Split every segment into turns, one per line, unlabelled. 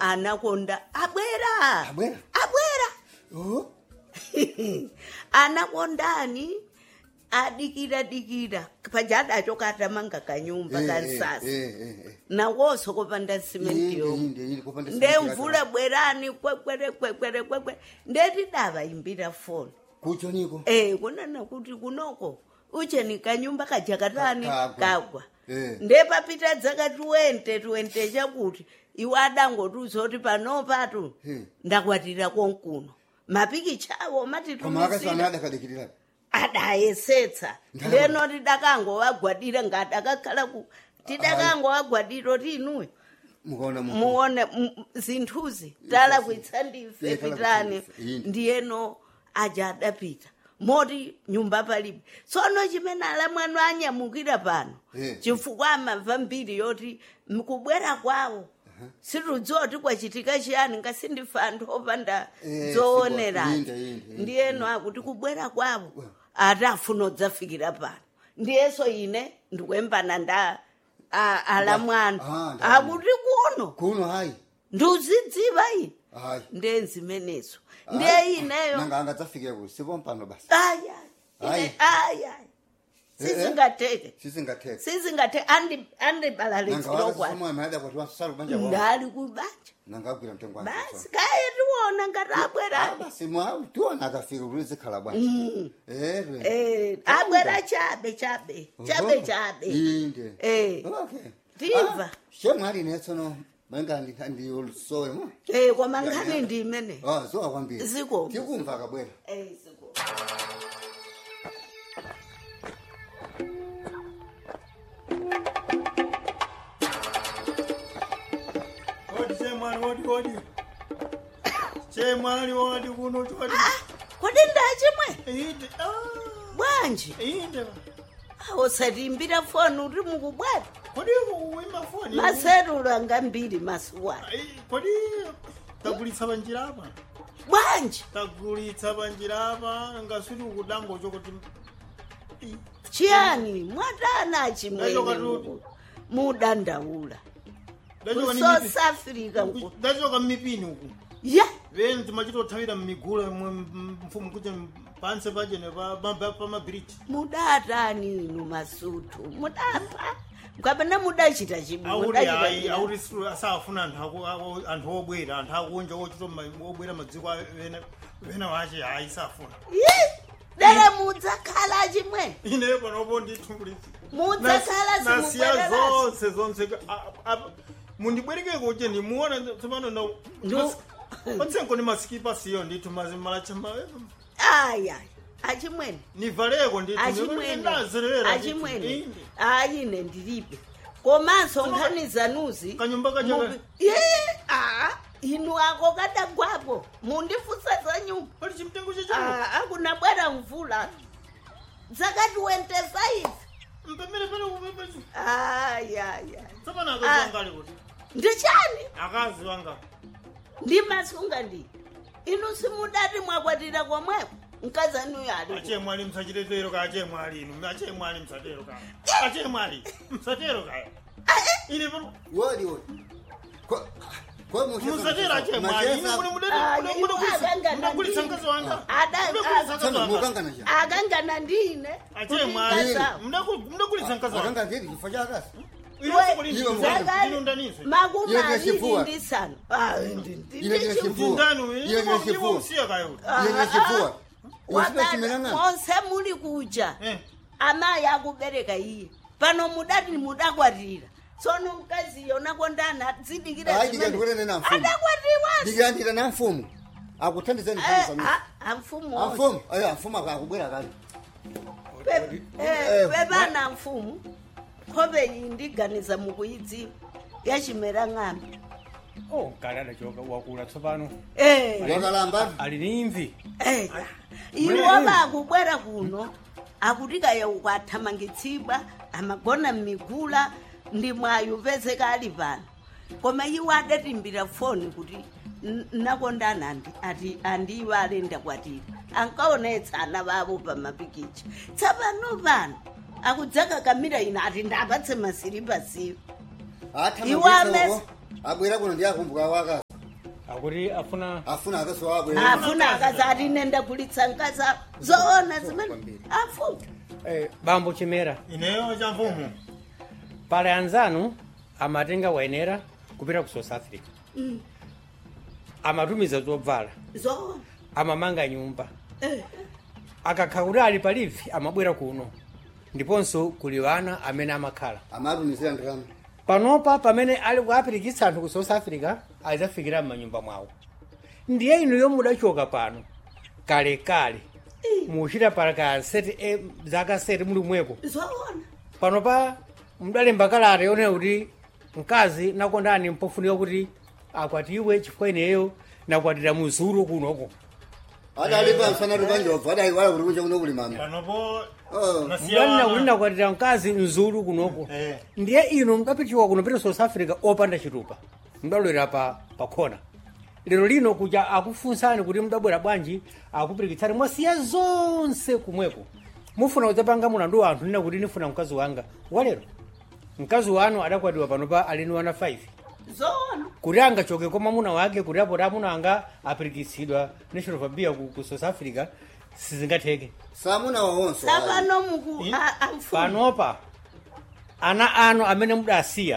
anakonda abwera
Abwera?
abwera
Oh,
anakondani adikira dikira pajadacho katamanga kanyumba
eh,
karisasa
eh, eh, eh.
nawoso kopanda simenti
Inde,
yomwe
inde, inde, kupanda simenti
ndemvula bwerani kwekwere kwekwere kwekwere ndetidava imbira foni
kucho niko
Eh, kunana kuti kunoko ucheni kanyumba kajakatani
Ka- kagwa.
kagwa
Eh.
ndepapita dzaka 20 20 chakuti iwe adangotiuzoti panopatu
Hmm.
ndakwatira konkuno mapikichawo
koma akasana
matitumisira
adakadikirira
adayesetsa
Ndalama.
ndeno tidakangowagwadira ngati akakhala ku tidakangowagwadira ti inuyo
mukaona mu
muone m- zinthuzi talakwitsa ndife
Eh, talakwitsa
pitani
ndife, yini.
ndiyeno aja adapita moti nyumba palibe tsono chimene alamwano anyamukira pano
Eh.
chifukwa amamva mbiri yoti mkubwera kwawo situdziwa kuti kwachitika chiyani ngasindife anthu opanda
Eh,
zoonerani
yinde, yinde, yinde.
ndiyeno akuti kubwera kwawo ati afuna udzafikira pano ndiyeso ine ndikuyembana nda a- alamwano
Ah, ndalama.
akuti kuno
kuno hayi
ndiuzidziva ine
hayi
ndenzimenezo ndiye ineyo
nanga angadzafike ku sipompano basi
aya
Hayi.
aya
Eh, eh.
sizingateke
sizingathetha
sizingateke andibalalidziro
nangawasamwami kwati sala kubanja kwao
ndali kubanja
nangagwira mtengo wake
basi kaye tiwona ngati abwera
basi mwa tiona akafika kuti zikhala bwanje ere
abwera chabe chabe chabe chabe
inde
Eh.
okay
Ndimva.
shemwali netsono manga ndiyolusowe mo
Eh, koma nkhani ndi imene
ah zowa kwambiri
Ziko.
tikumva kabwera
Eh, ziko.
Odi chemwali odi odi. Chemwali odi kuno odi.
kodi ndachimwe
Inde. Ah.
bwanji
Inde.
usatimbira foni uri mukubwata
Kodi uwima foni.
maserulu anga mbiri masuwana
Ai, Kodi tagulitsa banjira apa.
bwanji
Tagulitsa banjira apa ngasuri ukudango chokoti. Ii.
chiyani mwatana
Ndachoka
chimwene
tuti.
muku- mudandaula
Ndachoka ni
south
mipi-
africa nku
ndachoka mmipini uku.
ya
Veni timachitothawira mmigula mwe mfumu kuti panse pachene pamabiriji.
mudatani inu masutu mudapa kapena mudachita chibi
auri
mudachita
hayi
chiyani?
auri siru- asafuna anthu aku- aku- anthu obwera anthu akunja ochita ma- obwera madziko a- vena- vena vache hayi safuna
Yi! dere mudzakhala chimwene
ine panopo nditumbulisi
mudzakhala
nasiya
simubwererasi
zonse zonse a- a- mundibwereke kuti ndimuona tsopano na
Ndu-
patsenko ni masikipa siyo ndithu mazimalacha
aya achimwene
nivaleko
achimwene
ndithu
achimwene ayine ndilibe komanso nkhani zanuzi
Kanyumba kacha-
mubi- Ye, ah, inu ako kadagwapo mundifusa za nyumba
pali chimtengo chacho
Ah, akuna bwera mvula dzakati wente saizi
mpemere pale
ayaya
tsopano
Ah.
akazi wangali kuti
ndichani
akazi wanga
ndimasunga ndi inu simudati mwakwatira komweko mkazi anuyo ali
achemwali msachitetero ka achemwali inu achemwali msatero ka achemwali msatero ka ine pano
wodi wodi Kwa- kwa mushe-
musatero achemwali ine
Machesa-
mune mudati
Ah,
mune
iwo
kulisa
akangana
mudagulitsa
ndini.
mkazi wanga
Ada-
mudagulitsa
ah,
mkazi
Tsana
wanga
mukangana cha
akangana ndine
achemwali
Kuti
mudagulitsa mkazi wanga
akanga ndiri chifo chakasi
ino soko lini
Iwe
Zakati
ino ndanise
makumi
Iye ndiye
aviri
chifua.
ndi sanu Ah, ndi- ndi-
Iye ndiye
ndi
chifua.
chifua.
ndani
Iye
ine
ndiye
iwo
chifua.
usiya kayo
iye chifua
Wakati
usipesimelanga
monse muli kuja
eh
amayi akubereka iye pano mudati mudakwatira tsono mkazi yona kondana zidikira
Hayi,
zimene-
ndikandikuonene na mfumu.
adakwatiwanso
ndikandira na mfumu akuthandizeni
Eh,
mfumu
ah, amfumu onse.
amfumu ayo amfumu akubwera kale
Pe- eh,
Eh,
pepana mfumu nkhope iyi ndiganiza mukuyidziwa yachimera ng'ambi
oh kale adachoka wakula tsopano
Eh,
wakalamba
ali ni imvi
eh. iwo bakubwera kuno akutikaya ukwathamangitsidwa amagona mmigula ndi mwayo pezeka ali pano koma iwo adatimbira foni kuti "N- nakondana andi ati andiwo alenda kwatira ankaonetsa ana bavo pa mapikicha tsapano pano akudzaka kamira ina ati ndapatse masiripa siwo Iwo amesi-
athamangitsaoko abwera kuno ndi akumbuka wakasi
akuti afuna
afuna akazi wabwe
afuna akazati nenda kulitsa nkaza zoona zimene afuna
eh, bambo chimera
ineyo cha mfumu
pale anzanu amatenga wayenera kupita ku south africa amatumiza zobvala
zoona
amamanga nyumba
Eh,
akakha kuti ali palivi amabwera kuno ndiponso kuli wana amene amakhala
amatumizira ndalama
panopa pamene ali kuapirikitsa anthu ku south africa adzafikira m'manyumba mwawo ndiye inu yomwe mudachoka pano kalekale muchita para ka seti e, zaka seti muli mweko
zoona
panopa mudalemba kalata yonena kuti mkazi nakondani mpofunika kuti akwatiwe chifukwa ineyo nakwatira muzulu kunoko
adali pamsana tupanjobva adaiwala kuti kunja kuno kuli mama
panopo
Oh.
mudanena kuti nakwatira mkazi mzulu kunoko
Eh.
ndiye inu mukapitiwa kuno pita south africa opanda chitupa mudalowera pa pakhona lero lino kuja akufunsani kuti mudabwera bwanji akupirikitsani mwasiya zonse kumweko mufuna kudzapanga mulandu wa anthu nina kuti nifuna mkazi wanga walero mkazi wanu adakwatiwa panopa alini wana 5
zoona
kuti angachoke kwa mwamuna wake kuti apo amuna anga apirikitsidwa national fabia ku, ku south africa sizingatheke
samuna wawonso
sapano muku a- amfuna
panopa ana anu amene mudasiya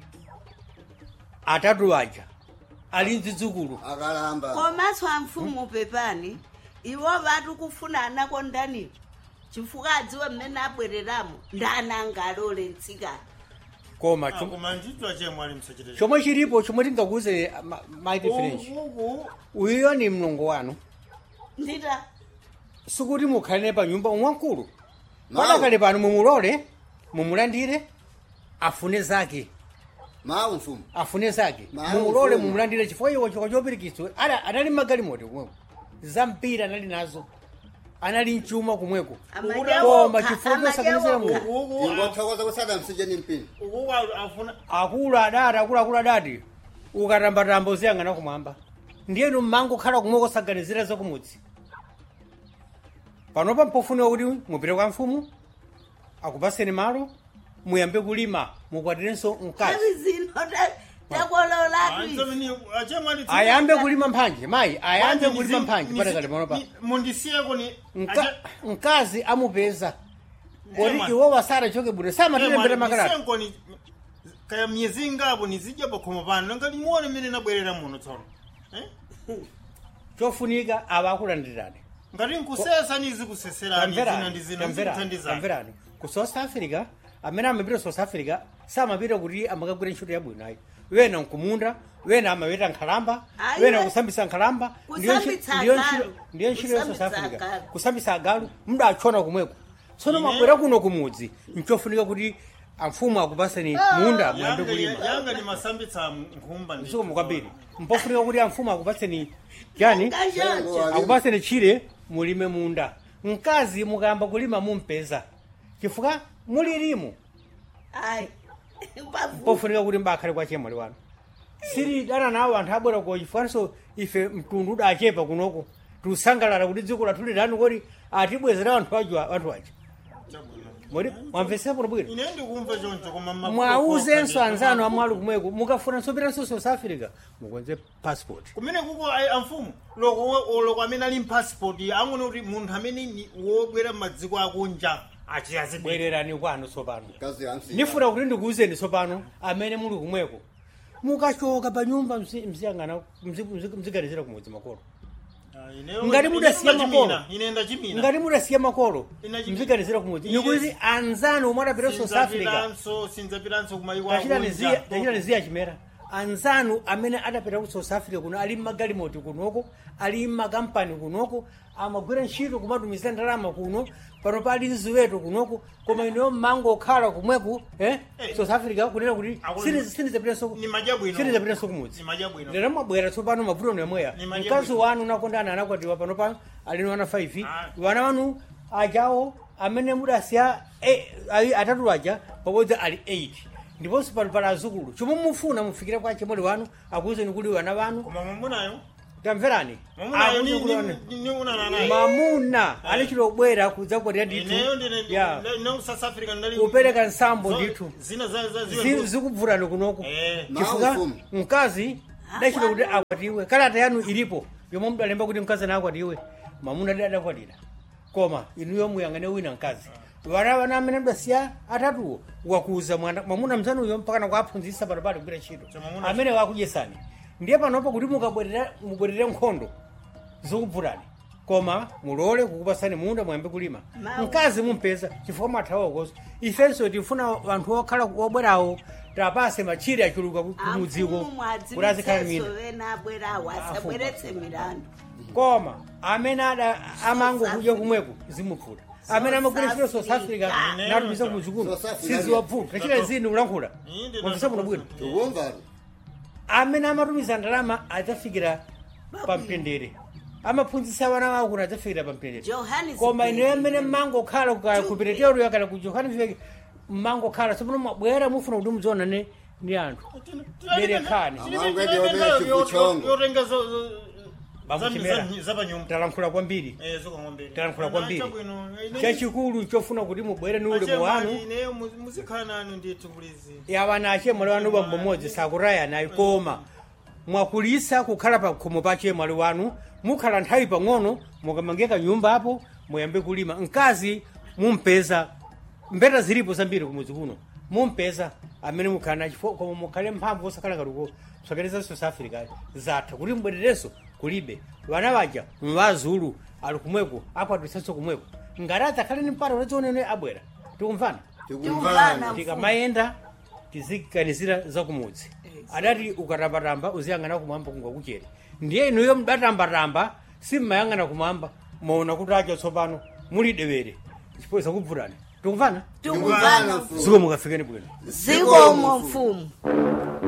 atatu aja ali mzidzukulu
akalamba
komanso amfumu pepani iwo vatu kufuna anakondaniwo chifukwa adziwe mmene abwereramo ndananga alole mtsikana
koma chom-
koma nditwa chemwe ali msachite
chomwe chilipo chomwe tingakuze maiti french
uku
uyuyo ni mlongo wanu
ndita
sikuti mukhalire pa nyumba umwamkulu
Mawu.
padakale pano mumulole mumulandire afune zake
mawu mfumu
afune zake
Mawu,
mumulole
mfumu.
mumulandire chifukwa iwo chikwa chopirikitswa Ada- anali magalimoto kumweko zampira anali nazo anali mchuma kumweko koma chifukwa chosakanizira mulungu
uku
ingothokoza kusada msije ni mpini
uku afuna
akulu adati akulu akulu adati ukatambatamba uziyang'ana kumwamba ndiyenu mmango khala kumwe kosaganizira zakumudzi panopa mpofunika kuti mupite kwa mfumu akupaseni malo muyambe kulima mukwatirenso mkazi
avi zino ta- takololatu
chemwe ali
ayambe kulima mphanje mayi ayambe kulima mphanje patakale panopa
mundisiyeko ni
Mka- mkazi amupeza
Ema.
kodi iwo wasarachoke bwino samatilembera makalata
ndisenkoni kaya myezi ingapo nizidya pakhomo pano nanga limuone mmene nabwerera muno tsono Eh?
chofunika awa akulandirirani
ngati nkusesa nizikuseserani zina ndi zina zikuthandizani
tamverani ku south africa amene amapita south africa samapita kuti amakagwira ntchito yabwino ayi wena nkumunda wena amapita nkhalamba
Ayi,
wena
we-
kusambitsa nkhalamba ndiyo ntchi-
Kusambitsa
ndiyo
agalu.
ntchito- ndiyo ntchito ya south
Kusambitsa
africa
agalu.
kusambitsa agalu mudachona kumweko tsono
Ine-
mabwera kuno kumudzi nchofunika kuti amfumu akupaseni munda muyambe
Yanga-
kulima
yanga ni masambitsa nkhumba ndi-
zikomo kwambiri mpofunika kuti amfumu akupaseni chani
kachoncho
akupaseni chire mulime munda mkazi mukayamba kulima mumpeza chifukwa mulirimu
ayi pavu
pofunika kuti mbakhale kwa chemwali wanu siri dana nawo anthu abwera ko chifukwanso ife mtundu udachepa kunoko tiusangalala kuti dziko lathu lirani kodi atibwezera anthu aja anthu aja
Chabwino.
modi mwamvetsepo bwino
ine ndikumva choncho koma mafuta
mwauzenso
kwa-
anzanu amwali kumweko mukafunanso pitanso south africa mukonze passport
kumene kuko ayi amfumu loko we- loko amene ali mpassport angone kuti munthu amene ni wobwera m'madziko akunja achiyazibwere
bwererani kwanu tsopano
kazi yamsi
nifuna kuti ndikuwuzeni tsopano amene muli kumweko mukachoka pa nyumba mzi- mziyang'ana mzi- mzi- mziganizira kumudzi makolo ngati mudasiya makolo
ine ndachimina
ngati mudasiya makolo
Ina chimi-
mziganizira kumudzi
Ine-
nikuti anzanu omwe adapita south africa
sinzapiranso sinzapiranso kumayiko
tachitani ziya chimera anzanu amene adapita ku south africa kuno ali mmagalimoti kunoko ali mmakampani kunoko amagwira ntchito kumatumiza ndalama kuno pano pali ziweto kunoko koma ineyo mmango okhala kumweku eh?
Eh.
south africa kunena kuti
Akulu-
sinizapitanso
ni madya bwino
sinizapitanso kumudzi
ni madya bwino
lero mwabwera tsopano mavuto nemweya
Ni madya
mkazi
bwino.
wanu nakondana anakwatiwa pano pa alini wana 5
Ah.
wana wanu ajawo amene mudasiya eh, ayi- atatu aja pabodzi ali 8 ndiponso pano pali azukulu chomwe mufuna mufikire kwa chemwali wanu akuwuzeni kuti wana wanu
koma mwamunayo
tamverani
mwamunayo
Akuwuzeni kuti wana-
niunana naye
mamuna alichilobwera kudzakwatira ndithu
ineyo ndine
ya
no south africa ndali
kupereka nsambo
zo-
ndithu
zina za za
Zi-
ziwe
zikubvutani kunoko
eh
Mawu
chifukwa
mfumu.
mkazi dachita kuti akwatiwe kalata yanu ilipo yomwe mudalemba kuti mkazi na akwatiwe mamuna dada akwatira koma inuyo muyang'ane wina mkazi vana vana amene mdasiya atatuwo wakuza mwana mwamuna mzanuyo mpakana kuaphunzitsa patapati kugwira ntchito
So mwamuna-
amene wakudyesani ndiye panopo kuti mukabwerera mubwerere nkhondo zikubvutani koma mulole kukupasani munda mwayambe kulima
Mawu.
mkazi mumpeza chifukwa mwathawa koso ifenso tifuna anthu okhala obwerawo tapase machire achuluka ku- kumudziko kuti azikhala mina
vena abwerawo asabweretse milandu
koma amene ada amangokudya kumweko zimupfuta amene amagwira ntchito south africa
Africa.
natumiza kumuzikuno
South Africa.
siziwapfuta tachita zini kulankhula
Inde,
mwamvisa muno bwino
tikumvani
amene amatumiza ndalama adzafikira pamtendere amaphunzitsa vana wawo kuti adzafikira pamtendere
Johannesburg.
koma ineyo amene mmangokhala ku- ku pretoria kana ku johannesburg mmangokhala sipano mwabwera mufuna kuti mudzionane ndi anthu Berekani. Bamuchimera.
zapanyumba
talankhula kwambiri talankhula kwambiri chachikulu chofuna kuti mubwere ni ulemu wanu
muzikhala nanu ndithu kulizi
yawana achemwali wanu bambo mmodzi sakuraya nayo koma mwakulisa kukhala pa khomo pa achemwali wanu mukhala nthawi pang'ono mukamangeka nyumba apo muyambe kulima mkazi mumpeza mbeta zilipo zambiri kumudzi kuno mumpeza amene mukhala nachifo koma mukhale mphamvu osakhala kaluko kusakereza south africa zatha kuti mbwererenso kulibe vana vaja mvazulu ali kumweko akwatisenso kumweko ngati adzakhale ni mpata unadzionene abwera tikumvana
tikumvani
tikamayenda tiziganizira zakumudzi adati ukatambatamba uziyang'ana kumwamba kungakuchere ndiye inuyo mudatambatamba simmayang'ana kumwamba maona kuti acha tsopano muli dewere chipoza kubvutani tikumvana
tikumvana
mfumu.
ziko mukafikeni bwino
zikomo mfumu